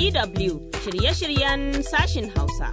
DW shirye-shiryen sashin Hausa.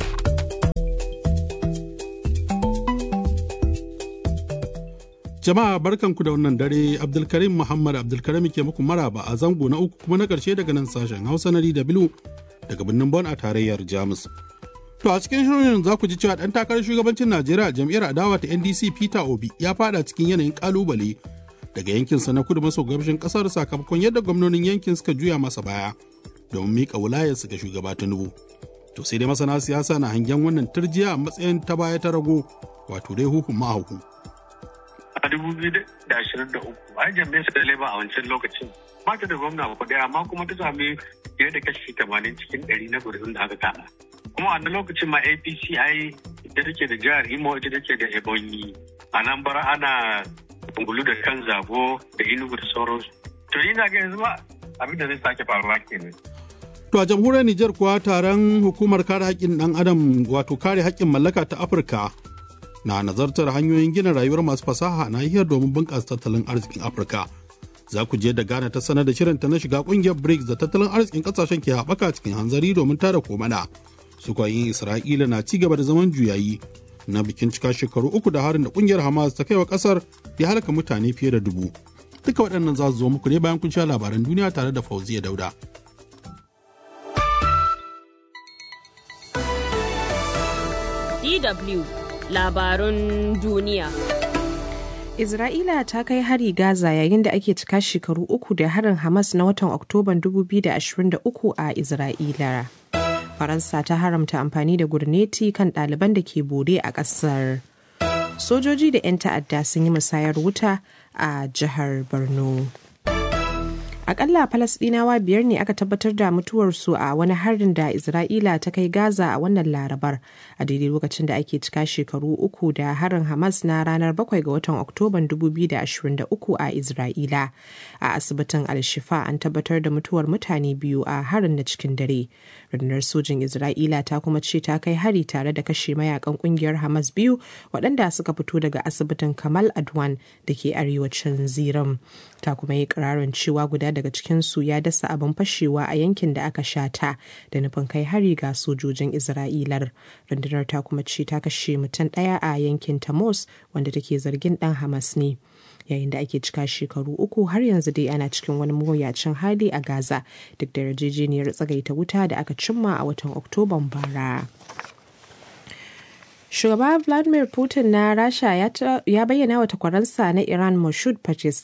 Jama'a barkanku da wannan dare Abdulkarim Muhammad Abdulkarim ke muku maraba a zango na uku kuma na ƙarshe daga nan sashen Hausa na DW daga birnin Bon a tarayyar Jamus. To a cikin shirin za ku ji cewa ɗan takarar shugabancin Najeriya jam'iyyar adawa ta NDC Peter Obi ya fada cikin yanayin kalubale daga yankinsa na kudu maso gabashin ƙasar sakamakon yadda gwamnonin yankin suka juya masa baya domin miƙa wilayarsu ga shugaba Tinubu. To sai dai masana siyasa na hangen wannan turjiya a matsayin ta baya ta rago wato dai hukun mahaukun. a dubu biyu da ashirin da uku a jami'ar su da leba a wancan lokacin ba ta da gwamna ba ɗaya amma kuma ta sami fiye da kashi tamanin cikin ɗari na gudun da aka kada kuma a lokacin ma apc ai ita take da jihar imo ita take da ebonyi a nan bara ana ungulu da kan zago da inugu da sauransu to ina ga yanzu ba abin da zai sake faruwa kenan To a jamhuriyar Nijar kuwa taron hukumar kare haƙƙin ɗan adam wato kare haƙƙin mallaka ta Afirka na nazartar hanyoyin gina rayuwar masu fasaha na hiyar domin bunƙasa tattalin arzikin Afirka. Za ku je da Ghana ta sanar da shirinta na shiga ƙungiyar BRICS da tattalin arzikin ƙasashen ke haɓaka cikin hanzari domin tada komana. Su yin Isra'ila na ci gaba da zaman juyayi na bikin cika shekaru uku da harin da ƙungiyar Hamas ta kai wa ƙasar ya halaka mutane fiye da dubu. Duka waɗannan za su zo muku ne bayan kun sha labaran duniya tare da Fauziya Dauda. DW labarun duniya. Isra'ila ta kai hari Gaza yayin da ake cika shekaru uku da harin Hamas na watan Oktoban 2023 a Isra'ila. Faransa ta haramta amfani da gurneti kan ɗaliban da ke bore a ƙasar. Sojoji da 'yan ta'adda sun yi musayar wuta a jihar Borno. akalla falasdinawa biyar ne aka tabbatar da mutuwarsu a wani harin da isra'ila ta kai gaza a wannan larabar a daidai lokacin da ake cika shekaru uku da harin hamas na ranar 7 ga watan oktoban 2023 a isra'ila a asibitin alshifa an tabbatar da mutuwar mutane biyu a harin na cikin dare rundunar sojin isra'ila ta kuma ce ta kai hari tare da kashe mayakan kungiyar hamas biyu waɗanda suka fito daga asibitin kamal adwan da ke arewacin ziram ta kuma yi ƙirarin cewa guda daga cikinsu ya dasa abin fashewa a yankin da aka shata da nufin kai hari ga sojojin isra'ilar rundunar ta kuma ce ta kashe mutum ɗaya a yankin tamos wanda take zargin ɗan hamas ne yayin da ake cika shekaru uku har yanzu dai ana cikin wani mawuyacin hali a gaza duk da yarjejeniyar tsagaita wuta da aka cimma a watan oktoban bara Shugaba Vladimir Putin na Rasha ya bayyana wa takwaransa na Iran Moshud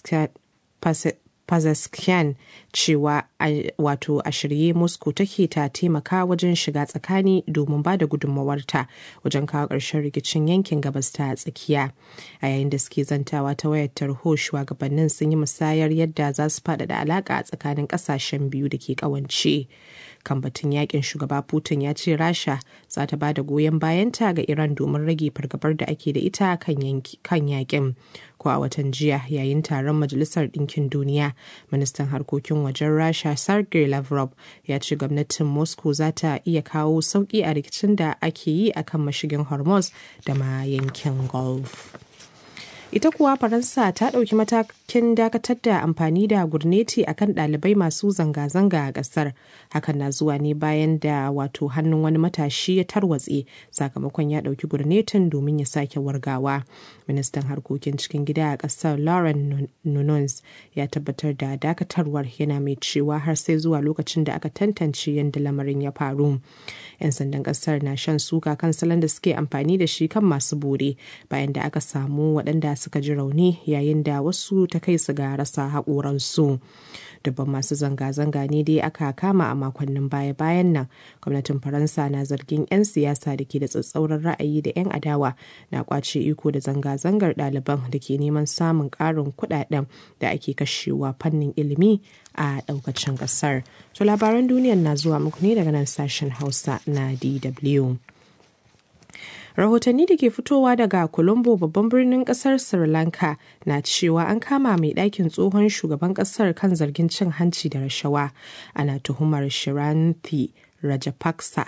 Pezeshkian cewa wato a shirye Moscow take ta taimaka wajen shiga tsakani domin ba da gudunmawarta wajen kawo ƙarshen rikicin yankin gabas ta tsakiya. A yayin da suke zantawa ta wayar tarho shugabannin sun yi musayar yadda za su faɗaɗa alaƙa a tsakanin ƙasashen biyu da ke ƙawance. kan batun yakin shugaba putin ya ce rasha za ta ba da goyon bayanta ga iran domin rage fargabar da ake da ita kan yakin ko a watan jiya yayin taron majalisar ɗinkin duniya ministan harkokin wajen rasha sergei lavrov ya ce gwamnatin moscow za ta iya kawo sauƙi a rikicin da ake yi akan mashigin hormuz da ma yankin gulf ita kuwa faransa ta ɗauki matakin dakatar da amfani da gurneti akan ɗalibai masu zanga-zanga a ƙasar hakan na zuwa ne bayan da wato hannun wani matashi ya tarwatse sakamakon ya ɗauki gurnetin domin ya sake wargawa ministan harkokin cikin gida a ƙasar lauren nunes ya tabbatar da dakatarwar yana mai cewa har sai zuwa lokacin da aka tantance yadda lamarin ya faru 'yan sandan ƙasar na shan suka kan salon da suke amfani da shi kan masu bore bayan da aka samu waɗanda suka ji rauni yayin da wasu ta kai su ga rasa haƙoransu. Dubban masu zanga-zanga ne dai aka kama a makonnin baya-bayan nan. Gwamnatin Faransa na zargin 'yan siyasa da ke da tsatsauran ra'ayi da 'yan adawa na kwace iko da zanga-zangar ɗaliban da ke neman samun ƙarin kuɗaɗen da ake kashewa fannin ilimi a ɗaukacin ƙasar. To labaran duniyar na zuwa muku ne daga nan sashen Hausa na DW. rahotanni da ke fitowa daga colombo babban birnin kasar sri lanka na cewa an kama mai ɗakin tsohon shugaban kasar kan zargin cin hanci da rashawa ana tuhumar shiranthi rajapaksa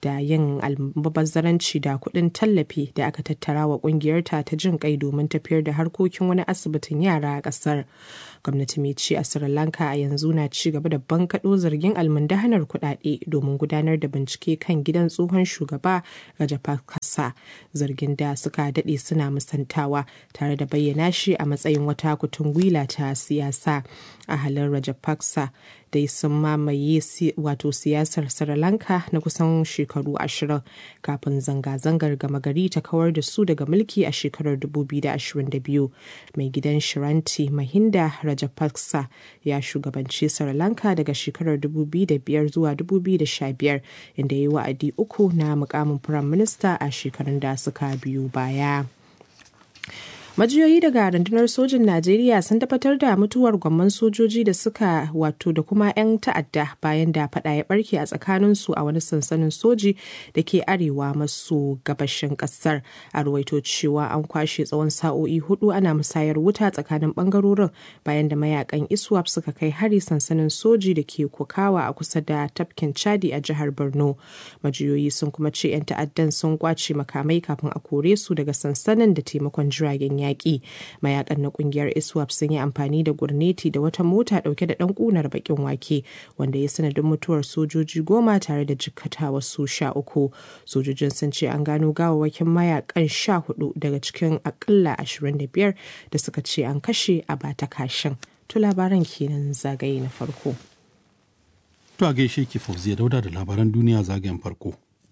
da yin almubazzaranci da kuɗin tallafi da aka tattara wa ƙungiyarta ta jin kai domin tafiyar da harkokin wani asibitin yara a ƙasar. gwamnati mai ci a sri lanka a yanzu na ci gaba da bankaɗo zargin almundahanar kuɗaɗe domin gudanar da bincike kan gidan tsohon shugaba rajapaksa zargin da suka daɗe suna musantawa tare da bayyana shi a matsayin wata kutun gwila ta siyasa a halin rajapaksa dai sun mamaye wato siyasar sri lanka na kusan shekaru ashirin kafin zanga-zangar gama gari ta kawar da su daga mulki a shekarar 2022 mai gidan shiranti mahinda rajapaksa ya shugabanci sri lanka daga shekarar 2005 zuwa 2015 inda ya yi wa'adi uku na mukamin firayim minista a shekarun da suka biyu baya. majiyoyi daga rundunar sojin najeriya sun tabbatar da mutuwar gwamman sojoji da suka wato da kuma 'yan ta'adda bayan da fada ya barke a tsakaninsu a wani sansanin soji da ke arewa maso gabashin kasar a ruwaito cewa an kwashe tsawon sa'o'i hudu ana musayar wuta tsakanin bangarorin bayan da mayakan iswap suka kai hari sansanin soji da ke kokawa a kusa da tafkin chadi a jihar borno majiyoyi sun kuma ce 'yan ta'addan sun kwace makamai kafin a kore su daga sansanin da taimakon jiragen yaƙi mayakan na ƙungiyar iswap sun yi amfani da gurneti da wata mota ɗauke da ɗan ƙunar baƙin wake wanda ya sanadin mutuwar sojoji goma tare da jikkata wasu sha uku sojojin sun ce an gano gawawwakin mayakan sha hudu daga cikin akalla ashirin da biyar da suka ce an kashe a bata kashin to labaran kenan zagaye na farko to a gaishe ki fauziya dauda da labaran duniya zagayen farko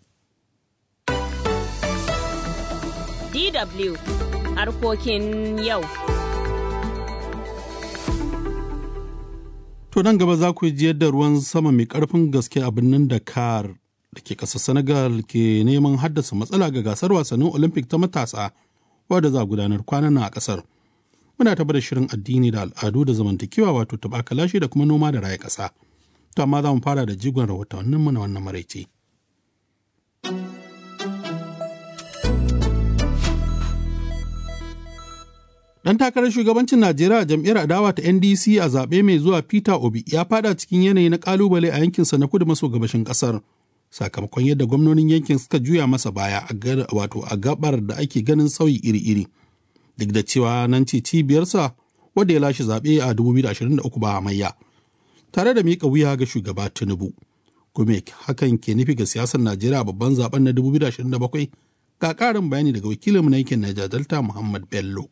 DW harkokin yau. To nan gaba za ku ji yadda ruwan sama mai ƙarfin gaske a birnin Dakar da ke ƙasar Senegal ke neman haddasa matsala ga gasar wasannin Olympic ta matasa wadda za a gudanar kwanan a ƙasar. Muna taɓa da shirin addini da al'adu da zamantakewa wato taɓa da kuma noma da raya ƙasa. To amma za mu fara da jigon rahotanninmu na wannan maraice. Dan takarar shugabancin Najeriya a jam'iyyar adawa ta NDC a zaɓe mai zuwa Peter Obi ya fada cikin yanayi na kalubale a yankinsa na kudu maso gabashin ƙasar. Sakamakon yadda gwamnonin yankin suka juya masa baya a wato a gabar da ake ganin sauyi iri-iri. Duk da cewa nan ce cibiyarsa wadda ya lashe zaɓe a 2023 ba hamayya. Tare da miƙa wuya ga shugaba Tinubu. Kuma hakan ke nufi ga siyasar Najeriya babban zaben na 2027 ga ƙarin bayani daga wakilinmu na yankin Niger Delta Muhammad Bello.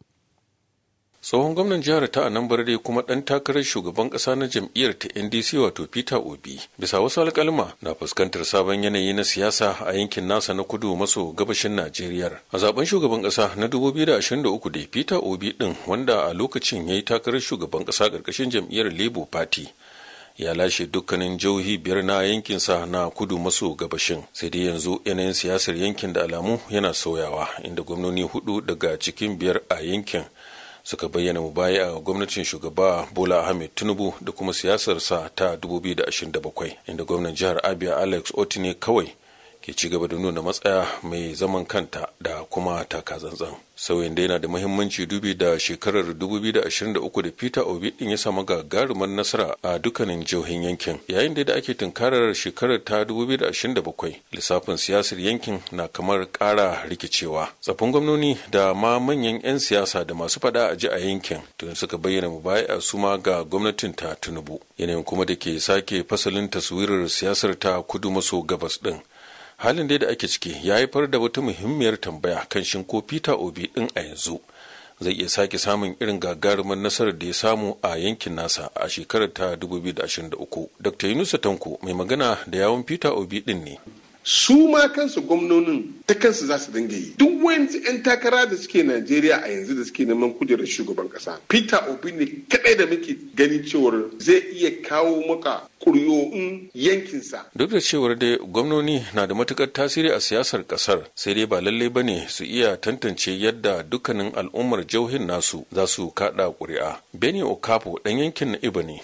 tsohon gwamnan jihar ta anambra dai kuma dan takarar shugaban kasa na jam'iyyar ta ndc wato peter obi bisa wasu alkalma na fuskantar sabon yanayi na siyasa a yankin nasa na kudu maso gabashin najeriya a zaben shugaban kasa na 2023 da peter obi din wanda a lokacin ya yi takarar shugaban kasa karkashin jam'iyyar labour party ya lashe dukkanin jihohi biyar na yankinsa na kudu maso gabashin sai dai yanzu yanayin siyasar yankin da alamu yana sauyawa inda gwamnoni hudu daga cikin biyar a yankin suka bayyana mubaya a gwamnatin shugaba bola ahmed tinubu da kuma siyasarsa ta 2027 inda gwamnan jihar abia alex otine kawai ke ci gaba da nuna matsaya mai zaman kanta da kuma taka zanzan sauyin da yana da muhimmanci dubi da shekarar 2023 da peter obi din ya samu gagarumar nasara a dukkanin jihohin yankin yayin da ake tunkarar shekarar ta 2027 lissafin siyasar yankin na kamar kara rikicewa tsafin gwamnoni da ma manyan 'yan siyasa da masu fada a ji a yankin tun suka bayyana mubaya su ma ga gwamnatin ta tinubu yanayin kuma da ke sake fasalin taswirar siyasar ta kudu maso gabas din halin dai da ake ciki ya haifar da wata muhimmiyar tambaya kan shin ko peter obi din a yanzu zai iya sake samun irin gagarumar nasarar da ya samu a yankin nasa a shekarar ta 2023 dr yunusa tanko mai magana da yawon peter obi din ne su ma kansu gwamnonin ta kansu za su dinga yi duk wani 'yan takara da suke najeriya a yanzu da suke neman kujerar shugaban kasa peter obi ne kadai da muke gani cewar zai iya kawo maka kuryoyin yankinsa duk da cewar dai gwamnoni na da matukar tasiri a siyasar kasar sai dai ba lallai ba ne su iya tantance yadda dukkanin al'ummar jauhin nasu za su kada ƙuri'a beni okapo dan yankin na iba ne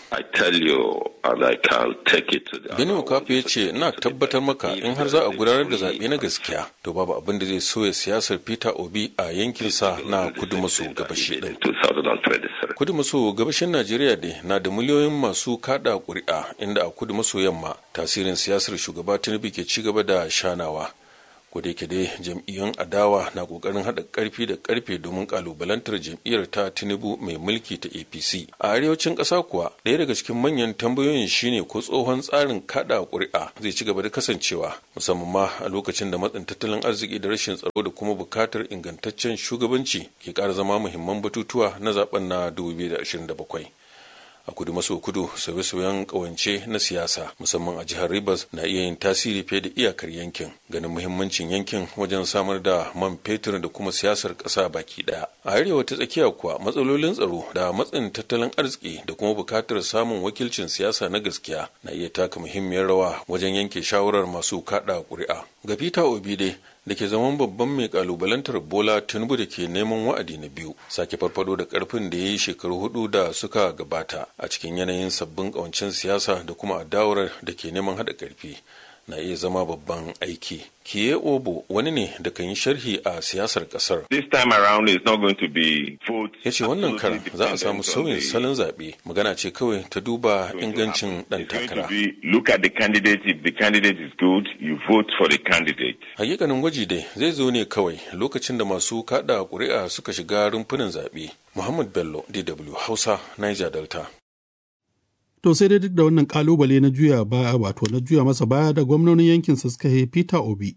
beni okapo ya ce ina tabbatar maka in har za a gudanar da zaɓe na gaskiya to babu abin da zai soya siyasar peter obi a yankinsa na kudu maso gabashi din Kudu maso gabashin Najeriya dai na da miliyoyin masu kada ƙuri'a inda a kudu maso yamma tasirin siyasar shugaba Tinubu ke ci gaba da shanawa. da yake dai jam'iyyun adawa na kokarin haɗa ƙarfi da ƙarfe domin ƙalubalantar jam'iyyar ta tinubu mai mulki ta apc a arewacin ƙasa kuwa ɗaya daga cikin manyan tambayoyin shine ko tsohon tsarin kaɗa ƙuri'a zai ci gaba da kasancewa musamman ma a lokacin da matsin tattalin arziki da rashin tsaro da kuma buƙatar ingantaccen shugabanci ke ƙara zama muhimman batutuwa na zaben na 2027 a kudu maso kudu sauye-sauyen kawance na siyasa musamman a jihar rivers na iya yin tasiri fiye da iyakar yankin ganin muhimmancin yankin wajen samar da man fetur da kuma siyasar ƙasa baki ɗaya a arewa ta tsakiya kuwa matsalolin tsaro da matsin tattalin arziki da kuma buƙatar samun wakilcin siyasa na gaskiya na iya taka muhimmiyar rawa wajen yanke shawarar masu kaɗa ƙuri'a ga peter obi dai da ke zaman babban mai kalubalantar bola tinubu da ke neman wa'adi na biyu sake farfado da karfin da ya yi shekaru hudu da suka gabata a cikin yanayin sabbin kawancin siyasa da kuma adawar da ke neman haɗa karfi na iya zama babban aiki. Kiye Obo wani ne da kan yi sharhi a siyasar kasar. This time around is not going to be vote. Ya ce wannan karan za a samu sauyin salon zaɓe magana ce kawai ta duba ingancin ɗan takara. Look at the candidate if the candidate is good you vote for the candidate. Hakikanin gwaji dai zai zo ne kawai lokacin da masu kaɗa ƙuri'a suka shiga rumfunan zaɓe. Muhammad Bello DW Hausa Niger Delta. To sai dai duk da wannan kalubale na juya baya wato na juya masa baya da gwamnonin yankin su suka Peter Obi.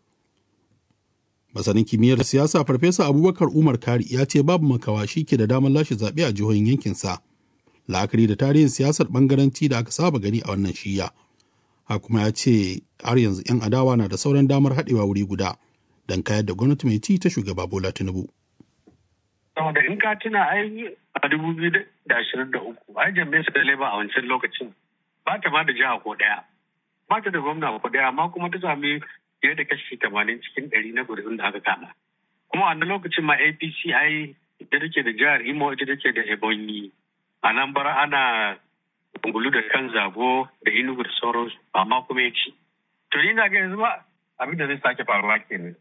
Masanin kimiyyar siyasa Farfesa Abubakar Umar Kari ya ce babu makawa shi ke da damar lashe zaɓe a jihohin yankinsa. La'akari da tarihin siyasar bangaranci da aka saba gani a wannan shiya. Ha kuma ya ce har yanzu 'yan adawa na da sauran damar haɗewa wuri guda don kayar da gwamnati mai ci ta shugaba Bola Tinubu. saboda in ka tuna ai a dubu biyu da ashirin da uku ai jami'ai su da leba a wancan lokacin ba ta ma da jiha ko ɗaya ba ta da gwamna ko ɗaya amma kuma ta sami fiye da kashi tamanin cikin ɗari na gudun da aka kama kuma a lokacin ma apc ai ita take da jihar imo ita take da ebonyi a nan bara ana ungulu da kan zago da inugu da sauransu amma kuma ya ci to ni na ga yanzu ba abin da zai sake faruwa kenan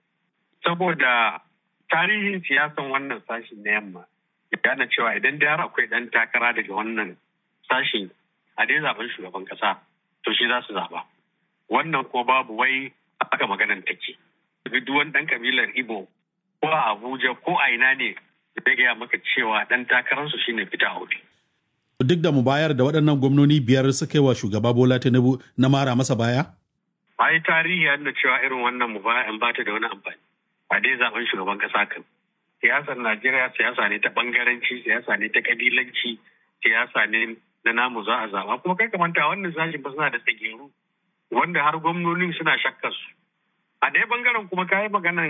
saboda tarihin siyasan wannan sashi na yamma ya gane cewa idan da akwai dan takara daga wannan sashi a dai zaben shugaban kasa to shi za su zaba wannan ko babu wai aka maganan take duk wani dan kabilar ibo ko a abuja ko a ina ne zai gaya maka cewa dan takararsu shine fita hudu Duk da mu bayar da waɗannan gwamnoni biyar suka yi wa shugaba Bola Tinubu na mara masa baya? ai tarihi ya nuna cewa irin wannan mu ba ta da wani amfani a dai zaben shugaban kasa kan siyasar najeriya siyasa ne ta bangaranci siyasa ne ta kabilanci siyasa ne na namu za a zaba kuma kai kamanta wannan sashin ba suna da tsageru wanda har gwamnonin suna shakkar su a ɗaya bangaren kuma kayi maganan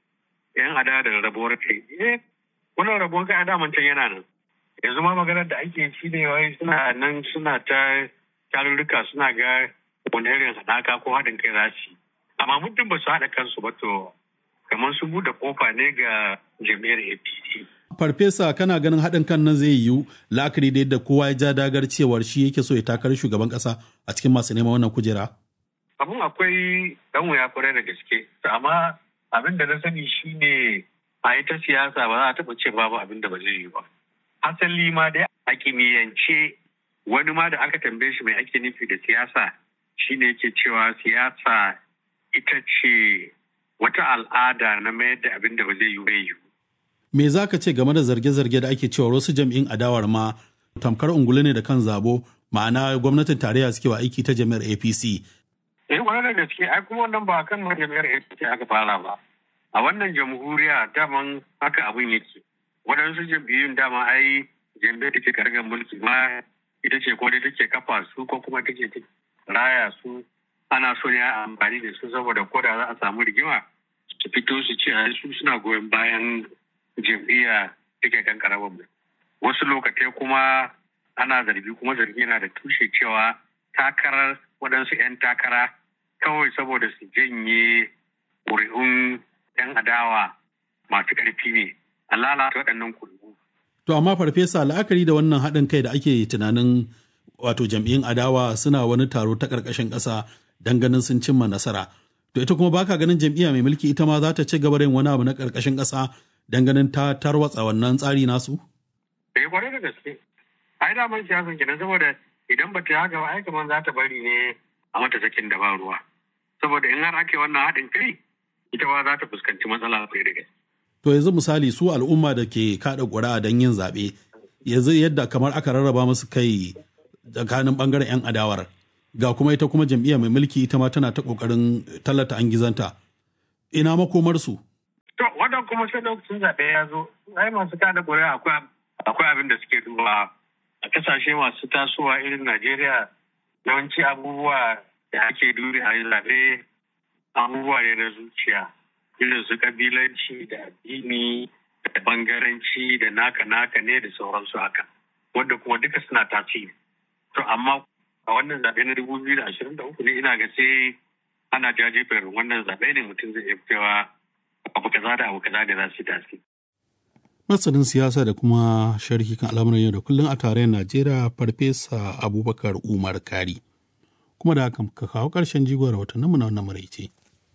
yan ada da rabuwar kai eh wannan rabuwar kai a daman can yana nan yanzu ma maganar da ake shi ne wai suna nan suna ta tarurruka suna ga wani irin haɗaka ko haɗin kai za su yi amma muddin ba su haɗa kansu ba to kamar su buɗe kofa ne ga jami'ar apc Farfesa kana ganin haɗin kan nan zai yiwu la'akari da yadda kowa ya ja dagar cewar shi yake so ya takar shugaban ƙasa a cikin masu neman wannan kujera? abun akwai ɗan wuya kwarai da gaske amma abin da na sani shine a ita siyasa ba za a taɓa ce babu abin da ba zai yi ba hasali ma dai a kimiyyance wani ma da aka tambaye shi mai ake nufi da siyasa shine yake cewa siyasa ita ce wata al'ada na mayar da abin da ba zai yi bai yi Me za ka ce game da zarge-zarge da ake cewa wasu jam'in adawar ma tamkar ungulu ne da kan zabo ma'ana gwamnatin tarayya suke wa aiki ta jami'ar APC. Eh wani da gaske ai kuma wannan ba kan jami'ar APC aka fara ba. A wannan jamhuriya daman haka abin yake. Waɗansu jam'iyyun dama ai jam'iyyar da ke kargar mulki ma ita ce ko dai take kafa su ko kuma take raya su ana so ne a amfani da su saboda ko da za a samu rigima su fito su ce a su suna goyon bayan jam'iyya take kan karamar wasu lokatai kuma ana zargi kuma zargi yana da tushe cewa takarar waɗansu 'yan takara kawai saboda su janye ƙuri'un 'yan adawa masu ƙarfi ne a lalata waɗannan ƙuri'u. To amma farfesa la'akari da wannan haɗin kai da ake tunanin wato jam'iyyun adawa suna wani taro ta ƙarƙashin ƙasa don ganin sun cimma nasara. To ita kuma baka ganin jam'iyya mai mulki ita ma za ta ci gaba da yin wani abu na ƙarƙashin ƙasa don ganin ta tarwatsa wannan tsari nasu? eh kwarai da gaske ai daman siyasan kenan saboda idan ba ta yi haka ba ai kamar za ta bari ne a mata sakin da ba ruwa saboda in har ake wannan haɗin kai ita ba za ta fuskanci matsala kwarai da gaske To yanzu misali su al'umma da ke kaɗa ƙuri'a don yin zaɓe yanzu yadda kamar aka rarraba musu kai tsakanin ɓangaren 'yan adawar ga kuma ita kuma jam'iyya mai mulki ita ma tana ta ƙoƙarin tallata an gizanta ina makomarsu. To wannan kuma sai lokacin zaɓe ya zo ai masu kada ƙuri'a akwai akwai abin da suke duba a kasashe masu tasowa irin Najeriya yawanci abubuwa da ake duri a zaɓe abubuwa ne na zuciya irin su kabilanci da addini da bangaranci da naka naka ne da sauransu haka wanda kuma duka suna tasiri to amma a wannan zaɓe na dubu biyu da ashirin da uku ne ina ga sai ana jajefen wannan zaɓe ne mutum zai iya fitowa abu kaza da abu kaza da za su yi tasiri. Masanin siyasa da kuma sharhi kan al'amuran yau da kullum a tarayyar Najeriya Farfesa Abubakar Umar Kari. Kuma da haka ka kawo ƙarshen jigon rahotanninmu na wannan maraice.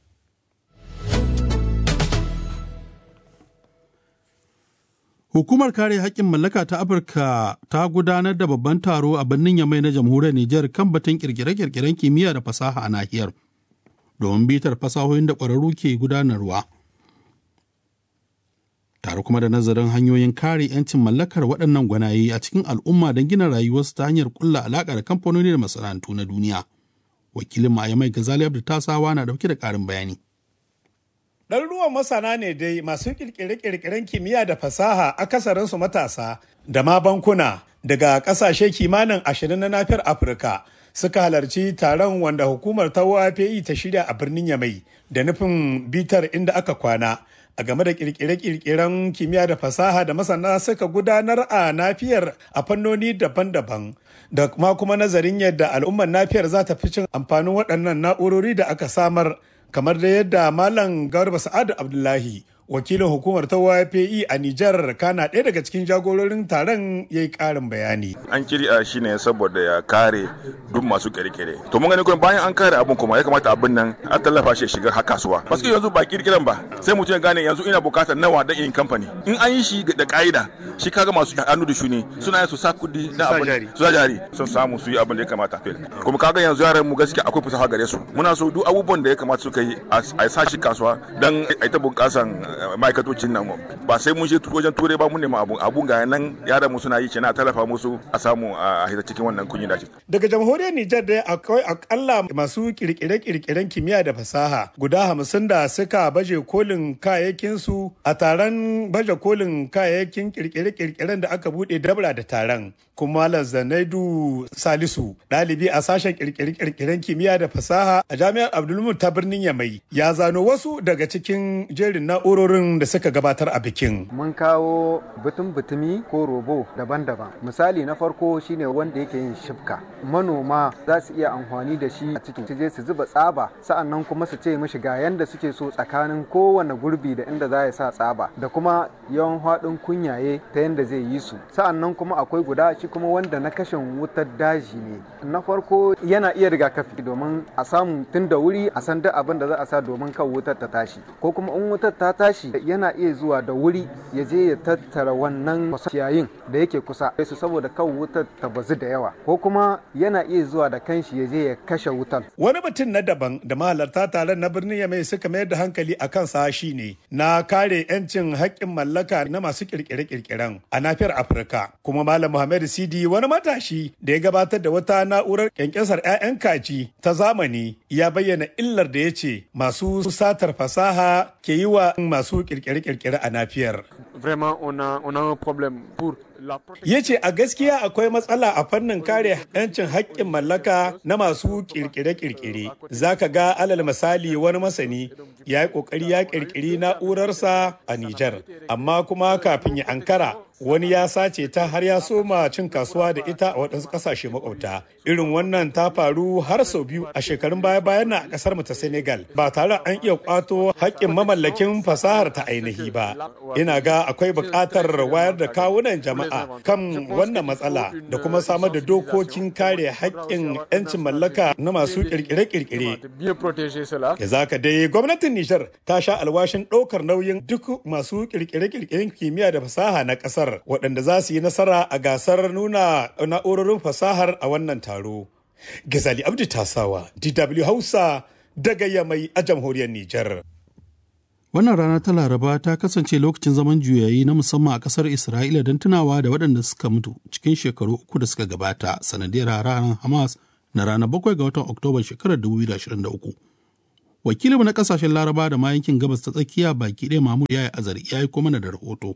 Hukumar kare haƙƙin mallaka ta Afirka ta gudanar da babban taro a birnin Yamai na jamhuriyar Nijar kan batun kirkire-kirkiren kimiyya da fasaha a nahiyar. Domin bitar fasahohin da ƙwararru ke gudanarwa. Tare kuma da nazarin hanyoyin kare 'yancin mallakar waɗannan gwanaye a cikin al'umma don gina rayuwarsu ta hanyar ƙulla alaƙa da kamfanoni da masana'antu na duniya. Wakilin Mayamai Gazali Abdu Tasawa na ɗauke da ƙarin bayani. Ɗaruruwan masana ne dai masu ƙirƙire-ƙirƙiren kimiyya da fasaha akasarinsu matasa da ma bankuna daga ƙasashe kimanin ashirin na nafiyar Afirka suka halarci taron wanda hukumar ta WAPI ta shirya a birnin Yamai da nufin bitar inda aka kwana a game da ƙirƙire-ƙirƙiren kimiyya da fasaha da masana suka gudanar a nafiyar a fannoni daban-daban da kuma kuma nazarin yadda al'ummar nafiyar za ta fi cin amfanin waɗannan na'urori da aka samar kamar da yadda Malam Garba Sa'adu Abdullahi wakilin hukumar ta YPE a Nijar kana ɗaya daga cikin jagororin taron ya yi ƙarin bayani. An kirya shi ne saboda ya kare duk masu kere-kere. To mun gani kuma bayan an kare abin kuma ya kamata abin nan a tallafa shi shiga har kasuwa. Basu yanzu ba kirkiran ba sai mutum ya gane yanzu ina bukatar nawa da yin kamfani. In an yi shi da ka'ida shi kaga masu hannu da shuni suna yin su sa kudi na abin su jari sun samu su yi abin da ya kamata. Kuma kaga yanzu yaran mu gaskiya akwai fasaha gare su. Muna so duk abubuwan da ya kamata suka yi a sa shi kasuwa dan a ta bunƙasan ma'aikatocin nan ba sai mun je wajen turai ba mun nema abun abun ga nan yaran mu suna yi ce na tallafa musu a samu a hita cikin wannan kunyi da daga jamhuriyar Nijar dai akwai akalla masu kirkire-kirkiren kimiyya da fasaha guda hamsin da suka baje kolin kayayyakin su a taron baje kolin kayayyakin kirkire-kirkiren da aka bude dabra da taron kuma Zanaidu Salisu ɗalibi a sashen kirkire-kirkiren kimiyya da fasaha a jami'ar Abdulmut ta birnin Yamai ya zano wasu daga cikin jerin na'urorin da suka gabatar a bikin. Mun kawo butun butumi ko robo daban-daban. Misali na farko shine wanda yake yin shifka. Manoma za su iya amfani da shi a cikin su je su zuba tsaba sa'annan kuma su ce mishi ga yanda suke so tsakanin kowane gurbi da inda za ya sa tsaba da kuma yawan haɗin kunyaye ta yanda zai yi su. Sa'annan kuma akwai guda shi kuma wanda na kashin wutar daji ne. Na farko yana iya rigakafi domin a samu tun da wuri a san duk abin da za a sa domin kan wutar ta tashi. Ko kuma in wutar ta tashi yana iya zuwa da wuri ya je ya tattara wannan ciyayin da yake kusa su saboda kan wutar ta bazu da yawa ko kuma yana iya zuwa da kanshi ya je ya kashe wutar. Wani mutum na daban da mahalarta taron na birnin Yamai suka mayar da hankali a kansa shi ne na kare 'yancin haƙƙin mallaka na masu kirkire-kirkiren a nafiyar Afirka. Kuma Malam Muhammad Sidi wani matashi da ya gabatar da wata na'urar kyankyasar 'ya'yan kaji ta zamani ya bayyana illar da ya ce masu satar fasaha ke yi wa masu kirkire-kirkire a nafiyar. Ya ce a gaskiya akwai matsala a fannin kare 'yancin haƙƙin mallaka na masu kirkire-kirkire. Za ka ga alal misali wani masani ya yi ƙoƙari ya kirkiri na'urarsa a Nijar, amma kuma kafin ya ankara wani ya sace ta har ya soma cin kasuwa da ita a waɗansu ƙasashe makwabta irin wannan ta faru har sau biyu a shekarun baya bayan na a ƙasar mu ta senegal ba tare an iya kwato haƙƙin mamallakin fasahar ta ainihi ba ina ga akwai buƙatar wayar da kawunan jama'a kan wannan matsala da kuma samar da dokokin kare haƙƙin 'yancin mallaka na masu ƙirƙire-ƙirƙire ya zaka dai gwamnatin nijar ta sha alwashin ɗaukar nauyin duk masu ƙirƙire-ƙirƙiren kimiyya da fasaha na ƙasar kasar waɗanda za su yi nasara a gasar nuna na'urorin fasahar a wannan taro. Gazali Abdu Tasawa, DW Hausa daga Yamai a jamhuriyar Nijar. Wannan rana ta Laraba ta kasance lokacin zaman juyayi na musamman a ƙasar Isra'ila don tunawa da waɗanda suka mutu cikin shekaru uku da suka gabata sanadiyar ranar Hamas na ranar bakwai ga watan Oktoba shekarar 2023. Wakilinmu na ƙasashen Laraba da ma yankin gabas ta tsakiya baki ɗaya Mahmud ya yi azari ya yi kuma da rahoto.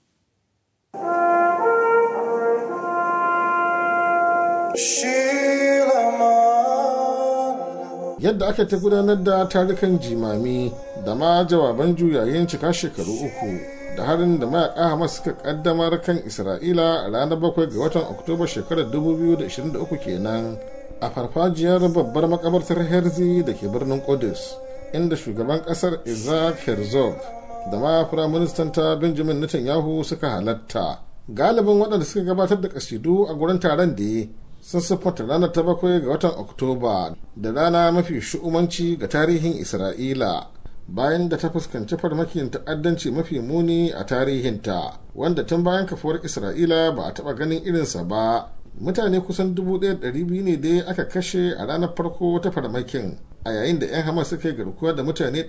yadda aka ta gudanar da tarukan jimami da ma jawaban juyayin cika shekaru uku da harin da mayaka hamas suka kaddamar kan isra'ila a ranar bakwai ga watan oktoba shekarar 2023 kenan a farfajiyar babbar makabartar herzi da ke birnin kudus inda shugaban kasar isaac herzog da ma firaministan ta benjamin netanyahu suka halatta galibin waɗanda suka gabatar da kasidu a gurin taron da sun siffanta ranar ta bakwai ga watan oktoba da rana mafi shu'umanci ga tarihin isra'ila bayan da ta fuskanci farmakin ta'addanci mafi muni a tarihinta wanda tun bayan kafuwar isra'ila ba a taɓa ganin irinsa ba mutane kusan 1,200 ne dai aka kashe a ranar farko ta farmakin a yayin da 'yan hamas suka yi garkuwa da mutane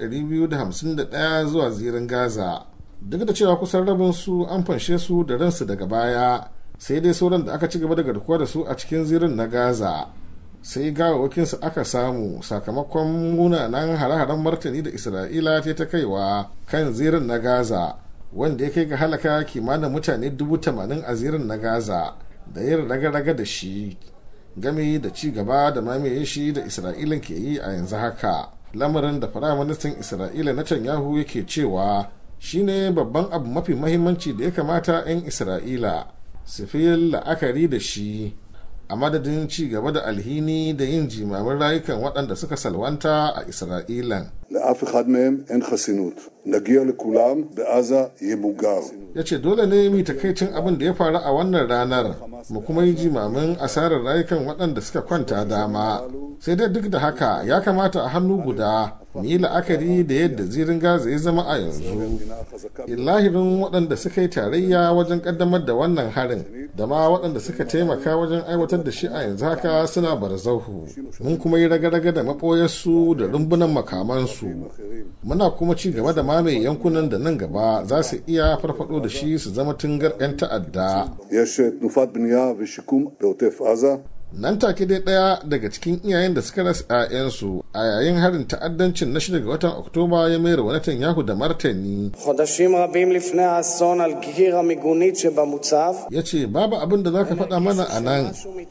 251 zuwa zirin gaza duk da cewa kusan rabin su an fanshe su da ransu daga baya sai dai sauran da aka ci gaba da garkuwa da su a cikin zirin na gaza sai gawawakinsu aka samu sakamakon munanan hare-haren martani da isra'ila ta ta kaiwa kan zirin na gaza wanda ya kai ga halaka kimanin mutane dubu tamanin a zirin na gaza da yin raga-raga da shi game da ci gaba da mamaye shi da isra'ilan ke yi a yanzu haka lamarin da firaministan isra'ila na Netanyahu yake cewa shine babban abu mafi mahimmanci da ya kamata 'yan isra'ila su fi la'akari da shi a madadin ci gaba da alhini da yin jimamin rayukan waɗanda suka salwanta a isra'ilan לאף אחד מהם אין חסינות. נגיע לכולם, בעזה ימוגר. ya ce dole ne mu takaicin abin da ya faru a wannan ranar mu kuma yi jimamin asarar rayukan waɗanda suka kwanta dama sai dai duk da haka ya kamata a hannu guda mu yi la'akari da yadda zirin gaza ya zama a yanzu illahirin waɗanda suka yi tarayya wajen ƙaddamar da wannan harin da ma waɗanda suka taimaka wajen aiwatar da shi a yanzu haka suna barzahu mun kuma yi raga-raga da maɓoyarsu da rumbunan makamansu muna kuma ci gaba da mamaye yankunan da nan gaba za su iya farfado da shi su zama tungar 'yan ta'adda יש תנופת בנייה ושיקום בעוטף עזה. nan take dai ɗaya daga cikin iyayen da suka rasa 'ya'yansu a yayin harin ta'addancin na shida ga watan oktoba ya mayar wa Netanyahu da martani חודשים רבים לפני האסון על גיר המיגונית שבמוצב, ya ce babu abin da za ka faɗa mana a nan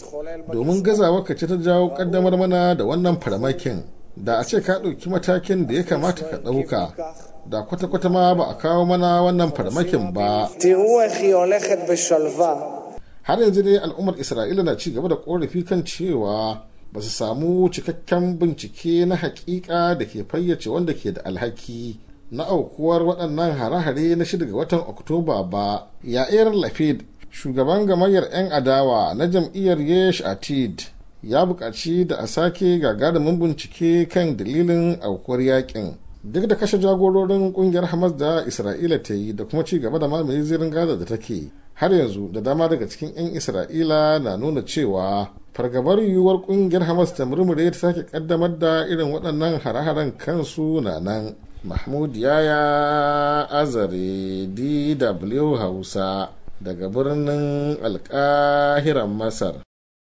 domin gazawa ka ce ta jawo ƙaddamar mana da wannan farmakin da a ce ka ɗauki matakin da ya kamata ka ɗauka da kwata-kwata ma ba a kawo mana wannan farmakin ba תראו איך היא הולכת בשלווה. har yanzu dai al'ummar isra'ila na ci gaba da korafi kan cewa ba su samu cikakken bincike na hakika da ke fayyace wanda ke da alhaki na aukuwar waɗannan hare-hare na shida ga watan oktoba ba yair lafid shugaban gamayyar 'yan adawa na jam'iyyar yesh atid ya buƙaci da a sake gagarumin bincike kan dalilin aukuwar yakin duk da kashe jagororin kungiyar hamas da isra'ila ta yi da kuma ci gaba da mamaye zirin gaza da take har yanzu da dama daga cikin 'yan isra'ila na nuna cewa fargabar yiwuwar kungiyar hamas ta murmure ta sake kaddamar da irin waɗannan hare-haren kansu na nan mahmud yaya azare dw hausa daga birnin alkahiran masar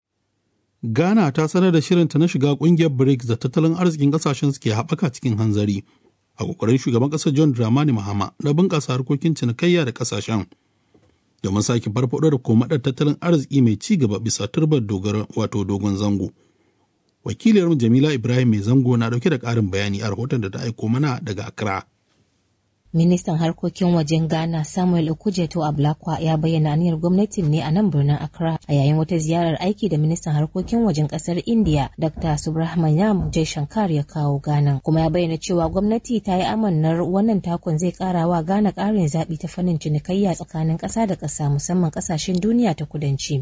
Ghana ta sanar da shirinta na shiga kungiyar BRICS da tattalin arzikin kasashen suke haɓaka cikin hanzari a ƙoƙarin shugaban ƙasar John Dramani Mahama na bunƙasa harkokin cinikayya da ƙasashen domin sake farfaɗo da komaɗar tattalin arziki mai ci gaba bisa turbar dogara wato dogon zango. Wakiliyar Jamila Ibrahim mai zango na ɗauke da ƙarin bayani a rahoton da ta aiko mana daga Accra. Ministan harkokin wajen Ghana Samuel Okujeto Ablakwa ya bayyana aniyar gwamnatin ne a nan birnin Accra a yayin wata ziyarar aiki da ministan harkokin wajen kasar India Dr. Subrahmanyam Jaishankar ya kawo Ghana kuma ya bayyana cewa gwamnati ta yi amannar wannan takon zai kara wa Ghana karin zaɓi ta fannin cinikayya tsakanin ƙasa da ƙasa musamman ƙasashen duniya ta kudanci.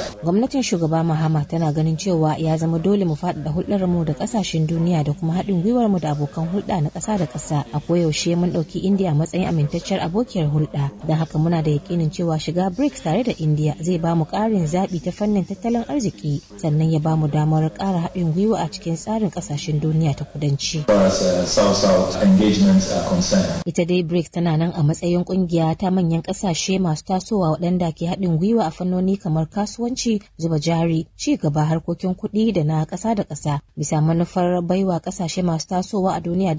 Gwamnatin shugaba Mahama tana ganin cewa ya zama dole mu faɗaɗa hulɗar mu da ƙasashen duniya da kuma haɗin gwiwa gwiwar mu da abokan hulɗa na ƙasa da ƙasa a koyaushe mun ɗauki India matsayin amintacciyar abokiyar hulɗa don haka muna da yakinin cewa shiga BRICS tare da India zai ba mu ƙarin zaɓi ta fannin tattalin arziki sannan ya ba mu damar ƙara haɗin gwiwa a cikin tsarin ƙasashen duniya ta kudanci. Ita dai BRICS tana nan a matsayin ƙungiya ta manyan ƙasashe masu tasowa waɗanda ke haɗin gwiwa a fannoni kamar kasuwanci, zuba jari, ci gaba harkokin kuɗi da na ƙasa da ƙasa bisa manufar baiwa ƙasashe masu tasowa a duniya